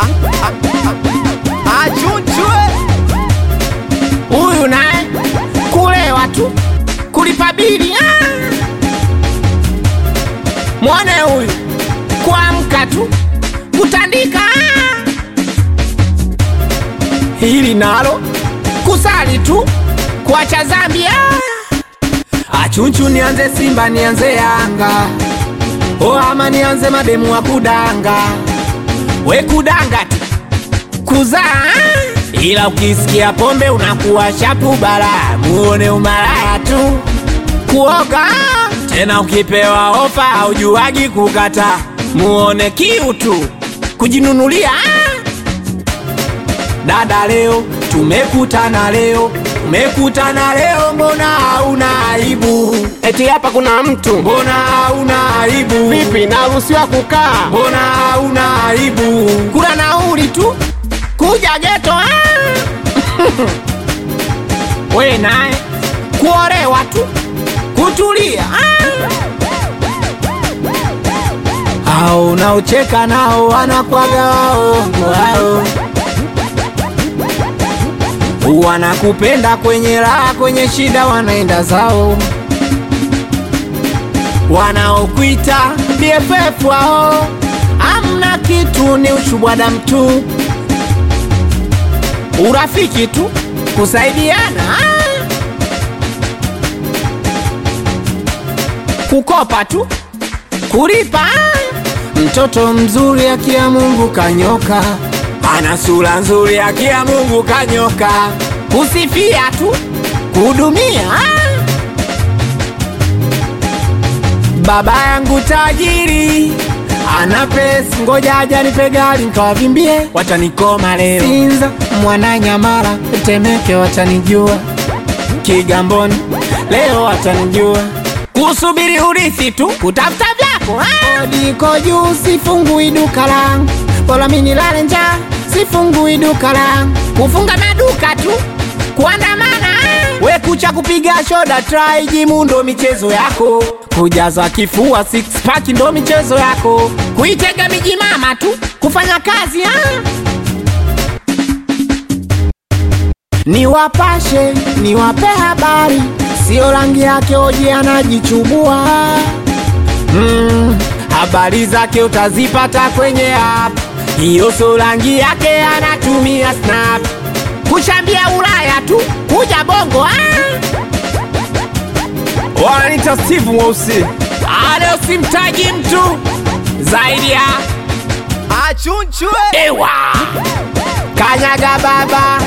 achunchwe huyu naye kulewa tu kulipa bili ah! mwone huyu kuamka tu kutandika ah! hili nalo kusali tu kuacha zambi ah! achunchu nianze simba nianze yanga o ama nianze mademu wa kudanga we kudanga tu kuzaa ila ukisikia pombe unakuwa shapu bara muone umalaya tu kuoga tena ukipewa ofa haujuagi kukata muone kiu tu kujinunulia dada leo tumekutana leo tumekutana leo mbona hauna aibu eti hapa kuna mtu mbona hauna aibu vipi naruhusiwa kukaa mbona hauna aibu kula nauli tu kuja geto ah! we naye kuolewa tu kutulia ah! au unaocheka nao wanakwaga waongo wao wanakupenda kwenye raha kwenye shida wanaenda zao wanaokuita BFF wao amna kitu, ni ushubwada mtu, urafiki tu, kusaidiana ah. kukopa tu, kulipa ah. mtoto mzuri akia Mungu kanyoka, ana sura nzuri akia Mungu kanyoka, kusifia tu, kuhudumia ah. Baba yangu tajiri ana pesa, ngoja aja nipe gari nikawavimbie, watanikoma leo. Sinza, Mwananyamala, Temeke watanijua, Kigamboni leo watanijua, kusubiri urithi tu, kutafuta vyako ah. Kodi iko juu, sifungui duka langu, bora mimi nilale njaa, sifungui duka langu, kufunga maduka tu, kuandamana ah. we kucha kupiga shoda try jimu ndo michezo yako kujaza kifua six pack ndo michezo yako kuitega miji mama tu kufanya kazi ah. niwapashe niwape habari sio rangi yake oji anajichubua mm, habari zake utazipata kwenye app hiyo sio rangi yake anatumia snap kuchambia ulaya tu kuja bongo ah. wananita steve mweusi Leo simtaji mtu zaidi ya achunchwe ewa kanyaga baba